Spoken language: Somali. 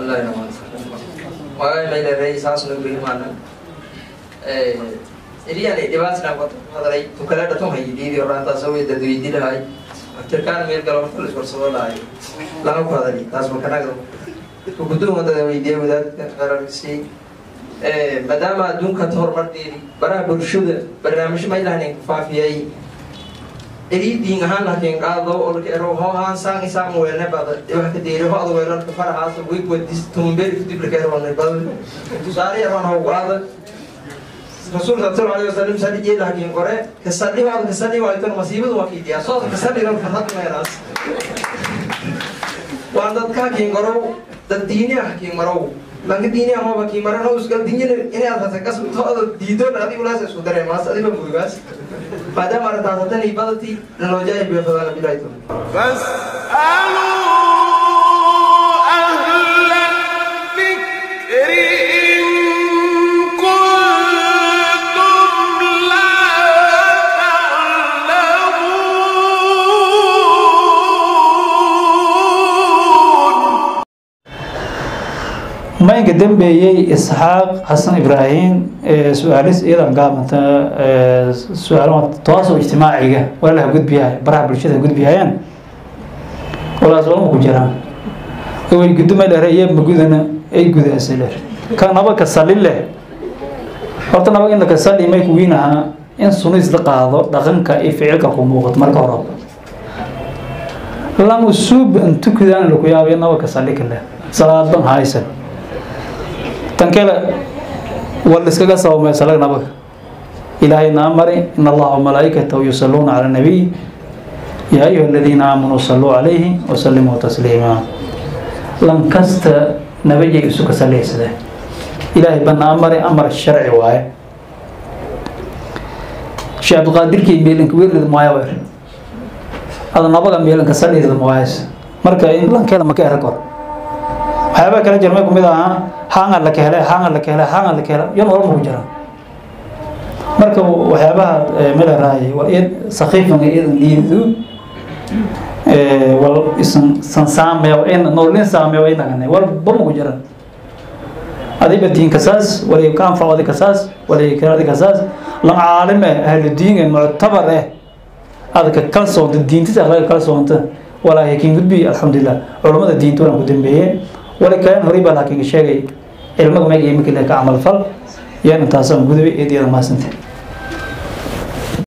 bismillahi rahmaan magaay mayleeray saasuna berimaana eriyaan dhibaatina hadalay tukale dhaton haydiidi oraantaas way dadweydilahay tirkaan meel galo marka laiswarsado lahay lama ku hadali taas makanaga gudooma dada weydiiya wadaadka qararsi maadaama adduunka horumardeedi baraha bulshada barnaamijyo maylahanin faafiyay eridiin ahaan lakin qaado olkero ho haan sang isang wene bada wax ka deeri ho adu weerar ka farahaas wig wadis tumberi ku dibla kero ne bada tusaale yaran ho qaada rasuulka sallallahu alayhi wasallam sadi jee lakin qore kasadi waa kasadi waa tan masiibadu waa kiidiya soo kasadi ran farhad meeras waan dadka kiin qoro dad diini ah kiin maro langa diini ah ma kiin marano usgal diini inaad hata kas tooda diido adi ulaas isku dareemaas adiba buugaas maadaama arrintaasatan ibadati naloojaay beefadana bilayto فاسألوا أهل الذكر إن كنتم لا تعلمون maynka dambeeyey isxaaq xasan ibraahim su-aalis iyadan gaabanta su-aal toosoo ijtimaaciga walaalaha gudbiyahay baraha bulshada gudbiyayaan walaas walma ku jiraan way guduma dhere iyo magudana ay gudaasay dher ka naba ka sali leh horta naba in laka sali may kuwiin ahaa in sunis la qaado dhaqanka iyo ficilka ku muuqato marka hore lan usuub antukidaan laku yaabay naba ka sali kale salaadan haysan tan kale wal iskaga sabamay salag nabaga ilaahay naa mari in allaha wamalaa'ikatahu yusalluuna cala nabiy yaa ayuha aladiina aamanuu salluu calayhi wasallimuu tasliima lan kasta nabajay isu ka saleysade ilaahay banaa mari amar sharci waaye sheekh abdiqaadirkii meelinka weelid maaya weer ada nabaga meelinka saleysada mawaayas marka in lankeeda maka era kor waxyaabaa kala jira may kumid ahaa haanga la kehelay haanga la kehelay haanga la kehelay yan walba ku jira marka waxyaabaha melaraay waa iyad sakiifanga iyadan liidu wal isan san saameeyo in noolin saameeyo inagane walba ma ku jira adiba diinka saas wali ka anfaco adika saas wali ka adika saas lan caalime ahlu diin muctabar eh adaka kalsoonta diintisa akhlaqa kalsoonta walaahi kiin gudbi alxamdulilah culummada diinta waan ku dambeeyeen wali kalan horay baa laakiin sheegay cilmaga meega iyo mikile ka camal fal yaan intaasaan gudubay eedyada maasante